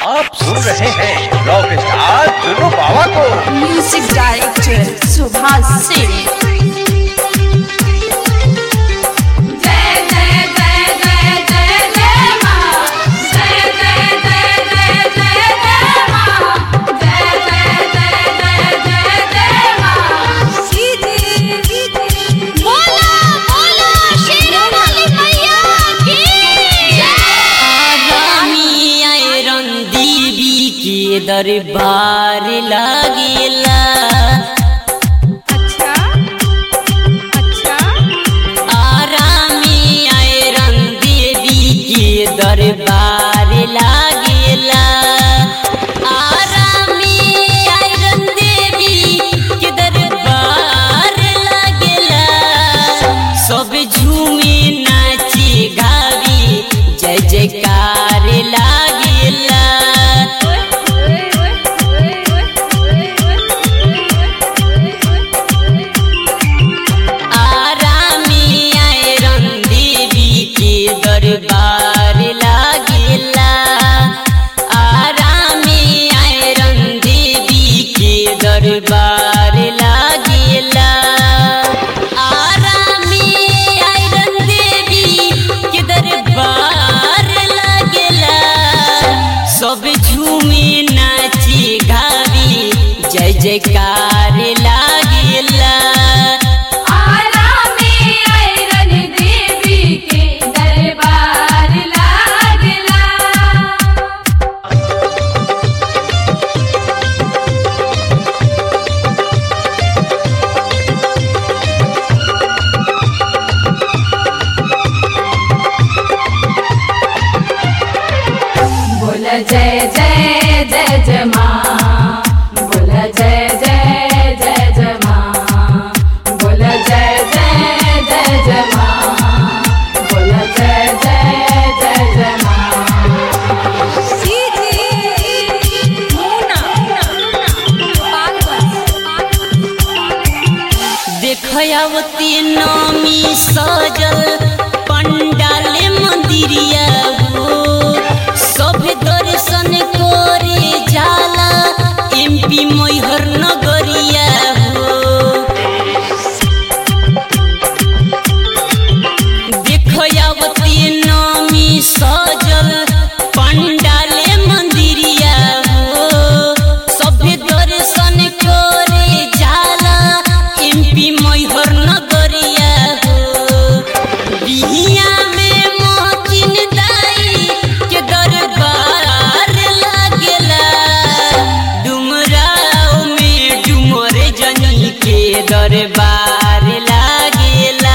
आप सुन रहे हैं रॉक स्टार चुनु बाबा को म्यूजिक डायरेक्टर सुभाष सिंह जय जय जय जय जय जय मां जय जय जय जय जय जय मां जय जय जय जय जय जय मां सीधी बोला बोला शेरवाली मैया की आगामी आयरन देवी के दरबार लागेला अच्छा अच्छा आरामी आयरन देवी के दरबार लागेला आरामी आयरन देवी के दरबार लागेला सब झूमे नाची गावी जय जयकार लागेला आरामी आयरन देवी के दरबार लागेला आरामी आयरन देवी के दरबार लागेला आरामी आयरन देवी के दरबार लागेला सब झूमे नाची गावी जय जयकार लागेला आरा में आयरन देवी के दरबार लागला बोल जय जय जय जय माँ बोल जय जय जय जय माँ बोल जय जय जय जय माँ बोल जय जय जय जय माँ देखयावती नामी सजल पंडाल मंदिरिया हो सब दर्शन करे जाला एमपी मैहर नगरिया हो देखयावती नामी सजल पंडाल मंदिरिया हो सब दर्शन करे जाला एमपी मैहर नगरिया हो बिहिया में मोहकिन दाई के दरबार लागेला डुमराव में डुमर जनी के दरबार लागेला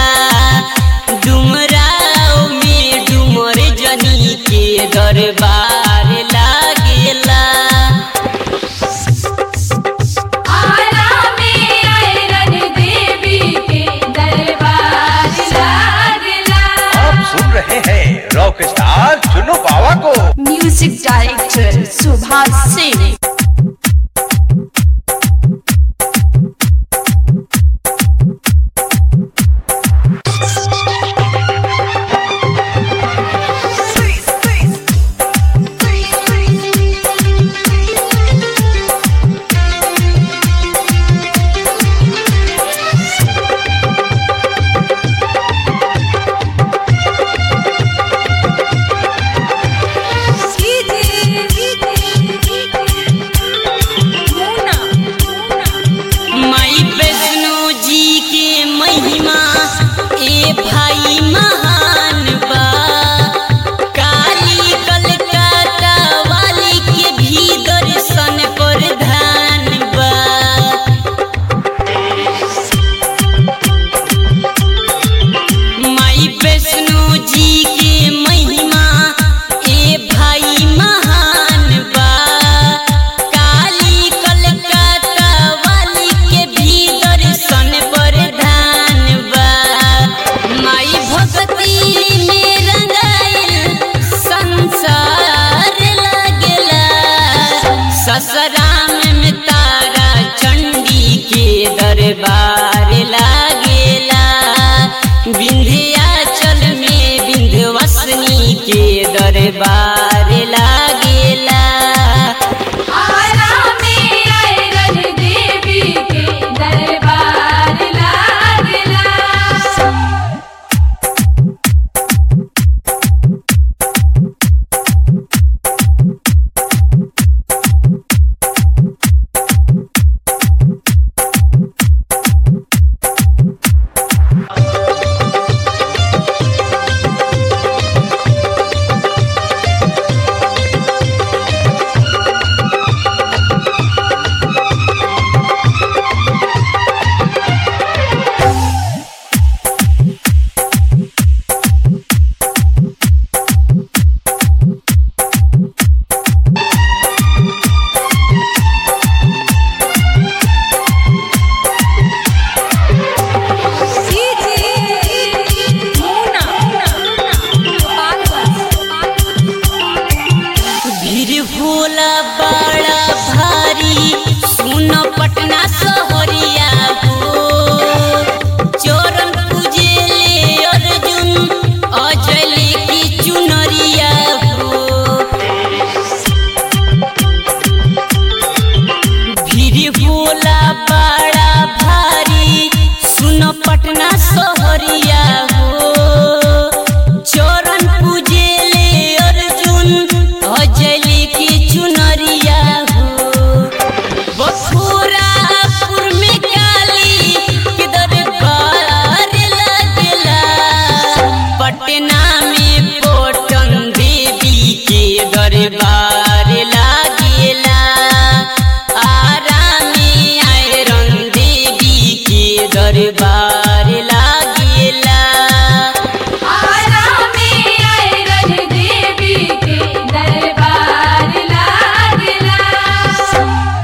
डुमराव में डुमर जनी के दरबार लागेला आरा में आयरन देवी के दरबार लागला आप सुन रहे हैं रॉक स्टार चुनु बाबा को म्यूजिक डायरेक्टर सुभाष